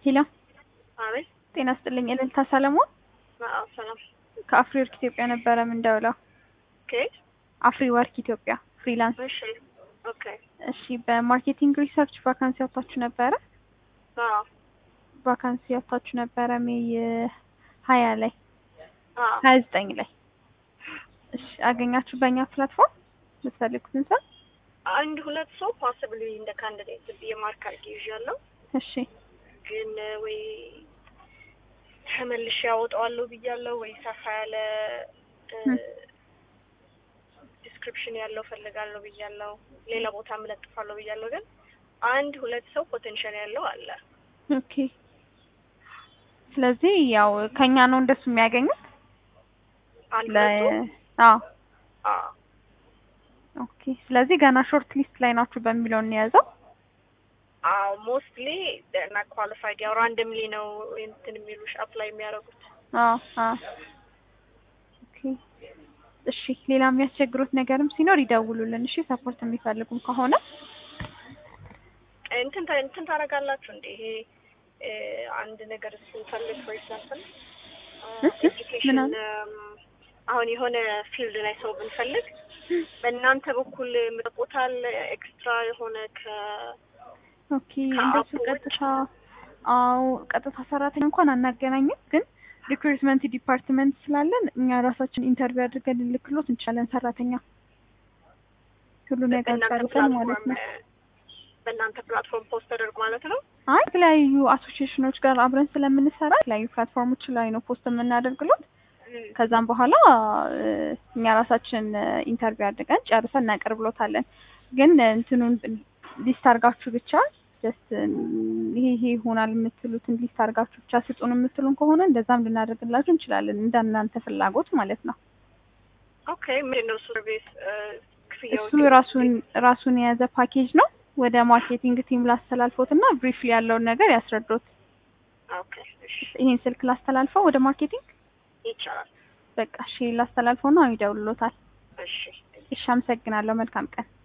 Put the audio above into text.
ሄሎ አቤት። ጤና ስጥልኝ። እልልታ ሰለሞን አዎ፣ ሰላም። ከአፍሪ ወርክ ኢትዮጵያ ነበረ የምንደውለው። ከየት? አፍሪ ወርክ ኢትዮጵያ ፍሪላንስ። እሺ። ኦኬ። እሺ፣ በማርኬቲንግ ሪሰርች ቫካንሲ ያወጣችሁ ነበረ አዎ፣ ቫካንሲ ያወጣችሁ ነበረ ሜይ ሀያ ላይ አዎ። ሀያ ዘጠኝ ላይ እሺ፣ አገኛችሁ በእኛ ፕላትፎርም የምትፈልጉትን ሰው? አንድ ሁለት ሰው ፖሲብሊ እንደ ካንዲዴት ብዬ ማርክ አድርጌ ይዣለሁ፣ እሺ ግን ወይ ተመልሼ ያወጣዋለሁ ብያለሁ፣ ወይ ሰፋ ያለ ዲስክሪፕሽን ያለው ፈልጋለሁ ብያለሁ፣ ሌላ ቦታ እለጥፋለሁ ብያለሁ። ግን አንድ ሁለት ሰው ፖቴንሻል ያለው አለ። ኦኬ። ስለዚህ ያው ከኛ ነው እንደሱ የሚያገኙት አንድ ለ ሁለቱ አዎ አዎ ኦኬ። ስለዚህ ገና ሾርት ሊስት ላይ ናችሁ በሚለው እንያዘው። አዎ ሞስትሊ እና ኳሊፋይድ ያው ራንደምሊ ነው እንትን የሚሉሽ አፕላይ የሚያደርጉት። አዎ አዎ። ኦኬ እሺ። ሌላ የሚያስቸግሩት ነገርም ሲኖር ይደውሉልን። እሺ ሰፖርት የሚፈልጉም ከሆነ እንትን ታ- እንትን ታደርጋላችሁ እንዴ? ይሄ እ፣ አንድ ነገር ስንፈልግ ፎር ኤግዛምፕል እ? ኤጁኬሽን ምን አሁን የሆነ ፊልድ ላይ ሰው ብንፈልግ በእናንተ በኩል ምጠቁታል ኤክስትራ የሆነ ከ ኦኬ እንደሱ ቀጥታ አዎ ቀጥታ ሰራተኛ እንኳን አናገናኝም፣ ግን ሪክሩትመንት ዲፓርትመንት ስላለን እኛ ራሳችን ኢንተርቪው አድርገን ልልክሎት እንችላለን። ሰራተኛ ሁሉ ነገር በእናንተ ጨርሰን ማለት ፕላትፎርም ነው። በእናንተ ፕላትፎርም ፖስት ተደርግ ማለት ነው። አይ የተለያዩ አሶሲዬሽኖች ጋር አብረን ስለምንሰራ የተለያዩ ፕላትፎርሞች ላይ ነው ፖስት የምናደርግሎት። ከዛም በኋላ እ፣ እኛ ራሳችን ኢንተርቪው አድርገን ጨርሰን እናቀርብሎታለን። ግን እንትኑን ሊስት አድርጋችሁ ብቻ ጀስት ይሄ ይሄ ይሆናል የምትሉትን ሊስት አድርጋችሁ ብቻ ስጡን የምትሉን ከሆነ እንደዛም ልናደርግላችሁ እንችላለን፣ እንደ እናንተ ፍላጎት ማለት ነው። ኦኬ ምንድን ነው ሰርቪስ ክፍያዎች? እሱ ራሱን ራሱን የያዘ ፓኬጅ ነው። ወደ ማርኬቲንግ ቲም ላስተላልፎት እና ብሪፍሊ ያለውን ነገር ያስረዶት። ኦኬ እሺ ይሄን ስልክ ላስተላልፈው ወደ ማርኬቲንግ ይቻላል። በቃ እሺ ላስተላልፈው ነው ይደውሉታል። እሺ እሺ አመሰግናለሁ። መልካም ቀን